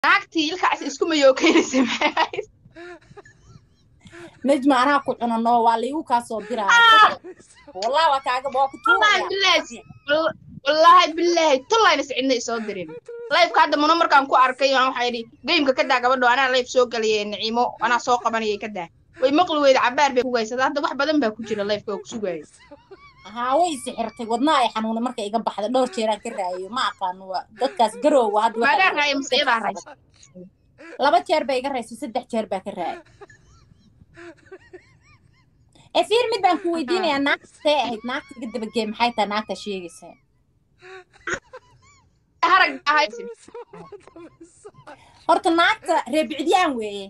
naagtii ilkaas isku mayookeynaysa maxay ahayd najma anaa ku cunano waa liigu kaa soo diraya wallah waa kaaga waa ku wallaahi tuuraya bilaahi wal- wallaahi bilaahi tullayna cidna isoo dirin layfka hadda muno markaan ku arkay waan waxaa yidhi geymka ka daa gabadho anaa layf soo galaya niciimo anaa soo qabanayay ka daa way maqli weyda cabaar bay kugaysada hadda wax badan baa ku jira layfka oo ku sugaayo haa way sixirtay wadnaa ay xanuuna marka iga baxda dhowr jeeraan ka raayayo ma aqaano waa dadkaas garoowa hadda waxaa maadaa la- raaya masayadaa raysa laba jeer baa iga raysay saddex jeer baa ka raayay ee fiir mid baan ku weydiinayaa naagta see ahayd naagta iga dabagee maxay tahay naagta sheegaysa harag ahayd horta naagta reebicdiyaan weeye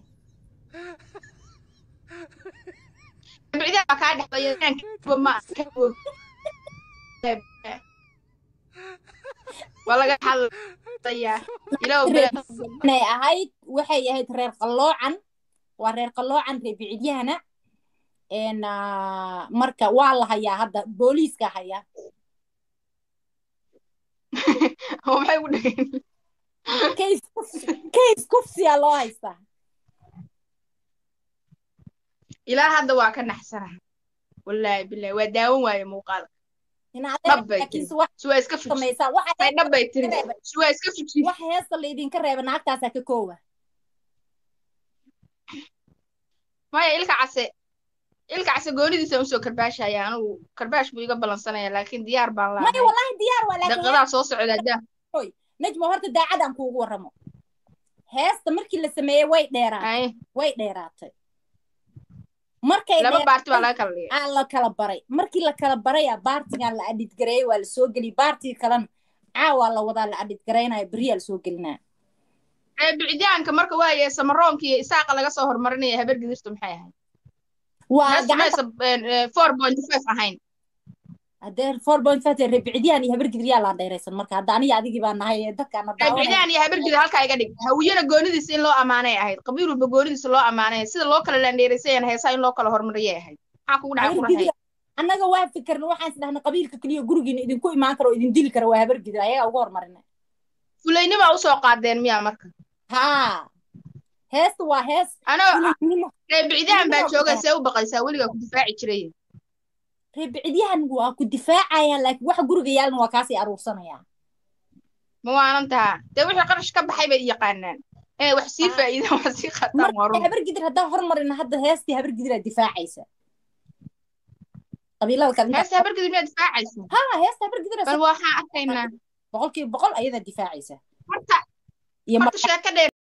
bicdaa baa kaa dhexdaya ma waa laga hadlayaa ilaw inay ahayd waxay ahayd reer qalloocan waa reer qalloocan reebicidyahana n marka waa la hayaa hadda booliiska hayaa maxay u dhigeen case case kufsiyaa loo haystaa ilaa hadda waa ka naxsanaha wallaahi bilahi waa daawan waaye muuqaal Ina Dhab bay laakiin tiri. wax si waa iska fujis samaysaa waxa may dhab bay tiri si waa iska fujis wax heesta laydinka reeba naagtaasaa ka koowa maya ilka case ilka case goonidiisa usoo karbaashaya anigu karbaash buu iga ballansanaya laakiin diyaar baan maya lahay wallahi diyaar waa laakiin daqiiqadaa soo socda daa najma horta daacadaan kuugu warramo heesta markii la sameeyey way dheeraatay ay way dheeraatay markay laba dheer- baarti baa laga kala dhigay aa la kala baray markii la kala baraya baartigan la adhidgareeyey waa la soo geliyey baartii kalena caawaa la wadaa la adhidgaraynayo beriyaa la soo gelinaa ee bicitaanka marka waaye samaroonka iyo isaaqa laga soo horumarinaya habar gidirtu maxay ahayd waa meesha gacanta meesa four point five ahayn haddee four point five rebicdiyaan iyo habargidriyaa laa dheeraysan marka hadda aniga adigii baa nahay ee dadkaana daawanaya bicdaan iyo habar gidir halkaa iga dhig hawiyana goonidiisa in loo amaanay ahayd qabiil walba goonidiisa loo amaanay sida loo kala laandheeraysayana heesaa in loo kala horumariyay ahayd maxaa kugu dhacay qurahay habargidri annaga waa fikirna waxaan isdhahnay qabiilka keliya gurigiina idinku imaan karo oo idin dili kara waa habargidri ayagaa uga hormarina fulaynima usoo qaadeen miyaa marka haa heesta waa hees anoo fulaynimo ee bicdaan baa joogay see u baqaysaa weligaa ku difaaci jiray rebicdiyahan waa ku difaacayaan laakiin waxa guriga yaalna waa kaasii aruursanayaan ma waanan tahaa dee wixii qarash ka baxay bay yaqaanaan inay wax sii Ah. faa'iidaan wax sii qataan waa marka run habargidir haddaan hormarina hadda heestii habargidiraa difaacaysa qabiilada kale inta- heesta habar gidir miyaa difaacaysa haa heesta habargidira bal waxaan arkaynaa boqolkiiba boqol ayadaa difaacaysa horta iyo horta sheeko dheer